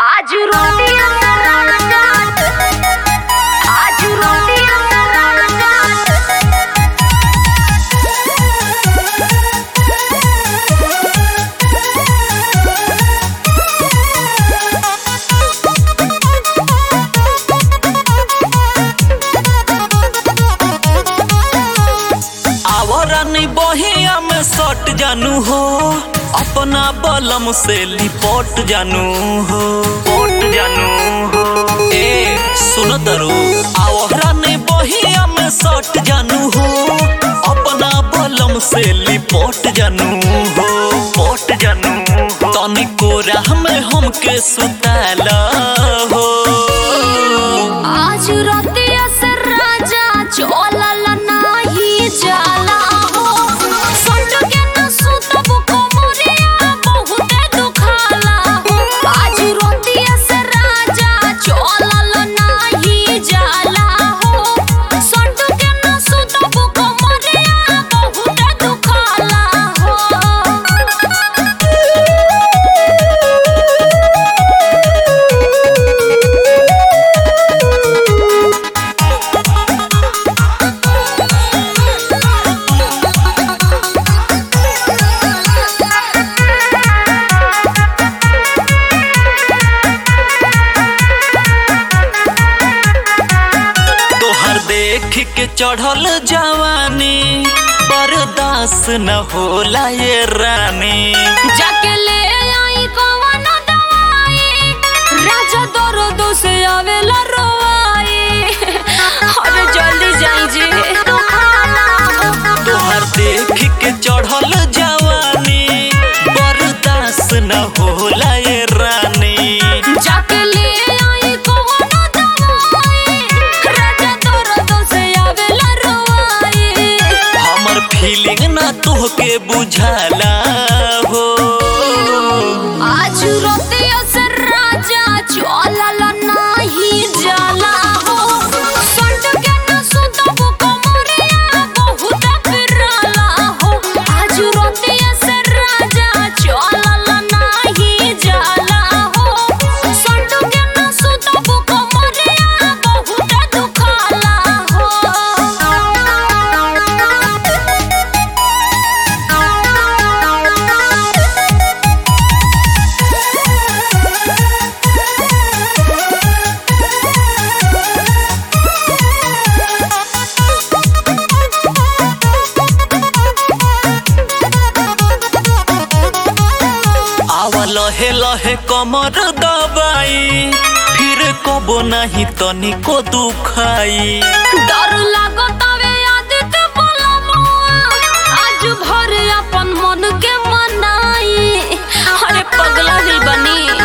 आज रोटी राजा आज रोटी आवरानी बहिया में सट जानू हो अपना बलम से लिपट जानू हो पट जानू हो ए सुन दरो आवरानी बहिया में सट जानू हो अपना बलम से लिपट जानू हो पट जानू हो तनिको राह में हमके सुताला हो आज रोटी से राजा चोलल नाही जाला हो संड के न सुतब कोमरिया बहुते दुखाला हो आज रोटी से राजा चोलल नाही जाला हो संड के न सुतब कोमरिया बहुते दुखाला हो तोहर देख के चढ़ल जवानी बर्दाश्त न होला ये रानी जाके ले आई कवन दवाई राजा दर्द से आवेला रोवाई अरे जल्दी जाई जी तोहर देख के चढ़ल जवानी बर्दाश्त न होला ये रानी जाके ले आई कवन दवाई राजा दर्द से आवेला रोवाई हमर फीलिंग ना तोहके बुझाला हो आज रोते असर राजा चलल नाही जाला हो संड के न सुतब कोमरिया बहुत फिरला हो आज रोते असर राजा चलल नाही जाला हो संड के न सुतब कोमरिया बहुत दुखाला हो आवा लहे लहे कमर दबाई फिर कबो नहीं तनिको दुखाई डर लागतावे आदित्य बोलमुआ आज भर अपन मन के मनाई अरे पगला दिल बनी